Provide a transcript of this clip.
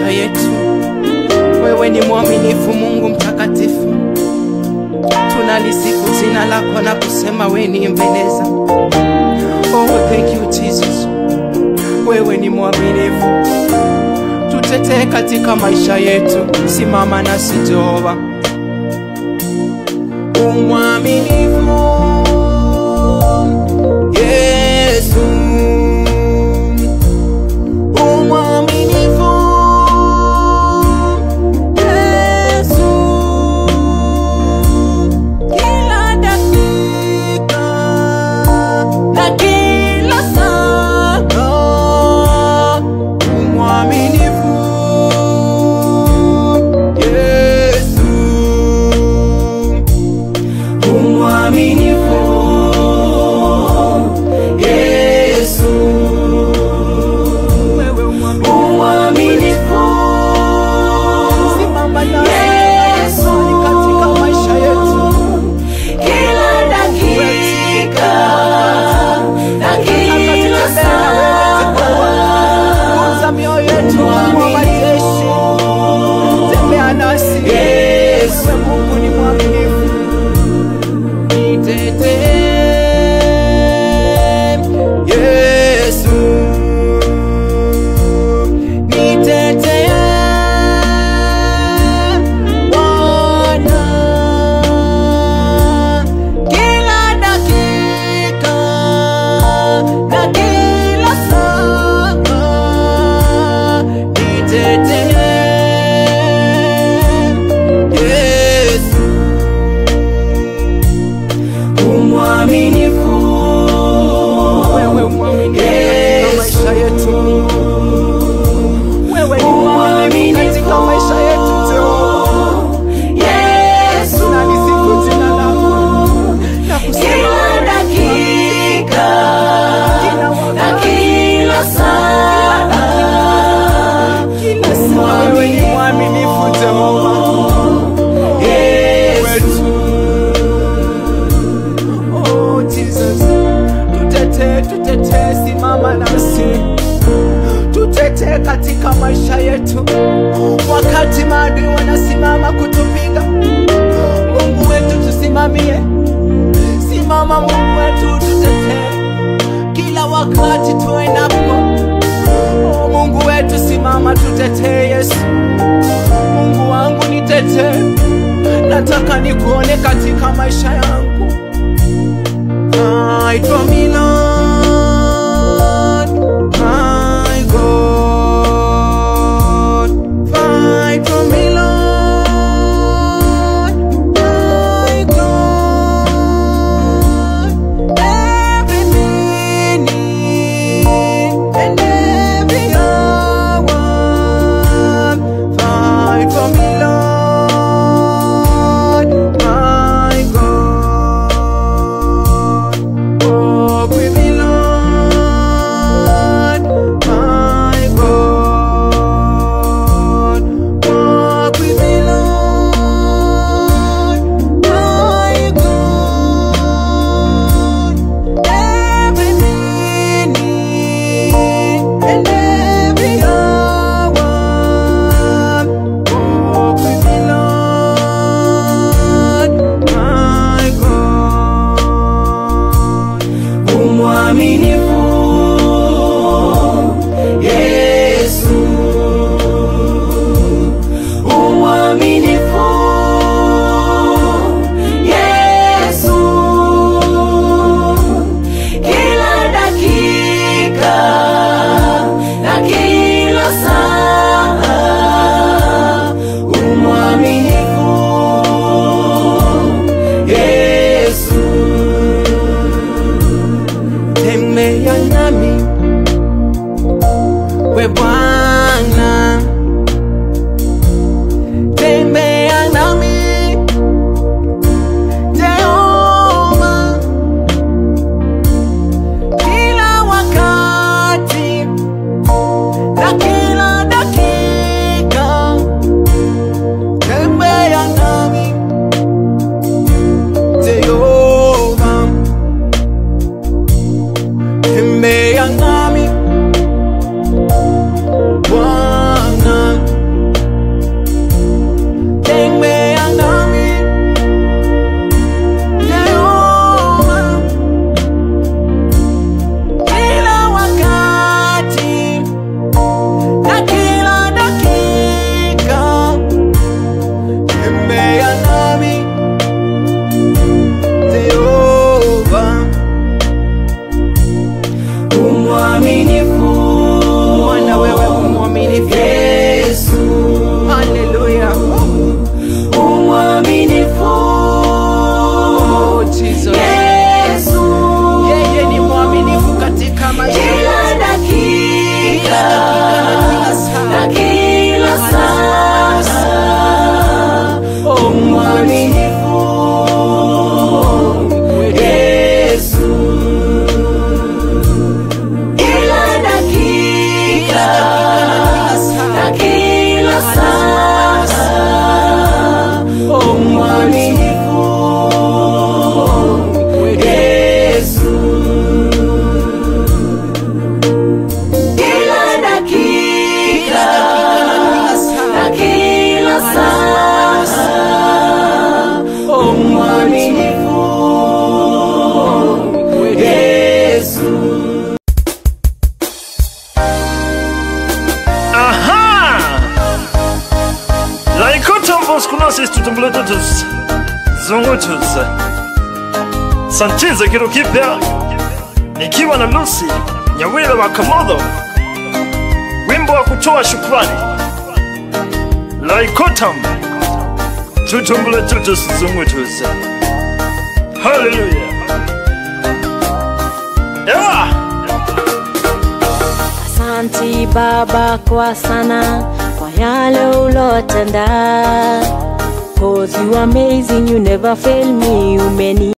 maisha yetu. Wewe ni mwaminifu, Mungu mtakatifu, tunalisifu jina lako na kusema wewe ni mbeleza. Oh, thank you Jesus, wewe ni mwaminifu, tutetee katika maisha yetu, simama nasi Jehova, umwaminifu Yesu, umwaminifu Yesu, kila dakika na kila saa, umwaminifu Yesu, umwaminifu Yesu, wewe umwaminifu, simama nasi Yesu katika maisha yetu, Kila dakika na kila saa, Guza mioyo yetu, Mungu wa majeshi, tembea nasi Yesu. wewe Mungu ni mwaminifu, nitetee Yesu, nitetee Bwana, kila dakika na kila saa, nitetee Yesu, umwaminifu wewe mwaminifu katika maisha yetu, wewe ni mwaminifu katika maisha yetu Jehova. Yesu, Tunalisifu jina lako na kusema kila dakika kila na wakati, kila saa, kila saa, wewe ni mwaminifu Jehova wetu. Oh Jesus, tutetee, tutetee, simama nasi, tutetee katika maisha yetu, wakati maadui wanasimama kutupiga. Mungu wetu tusimamie, simama Mungu wetu, tutetee kila wakati tuendapo. Oh Mungu wetu, simama, tutetee Yesu. Mungu wangu nitetee, nataka nikuone katika maisha yangu. Fight for me, Lord, my God. Fight for me, Lord, my God. Every minute and every hour. Fight for me, Lord, my God. Walk with me, Lord, my God. Walk with me, Lord, my God. Every minute and every hour. Walk with me, Lord, my God. umwaminifu Yesu, umwaminifu Yesu, kila dakika na kila saa, umwaminifu Yesu. Tembea zung'utus sanchize kitu kipya nikiwa na lusi nyawile wa kamodho wimbo wa kutoa shukrani laikotam tutumbule tutus zung'utus haleluya yeah. Asanti Baba kwa sana kwa yale ulotenda. Cause you amazing, you never fail me, umeni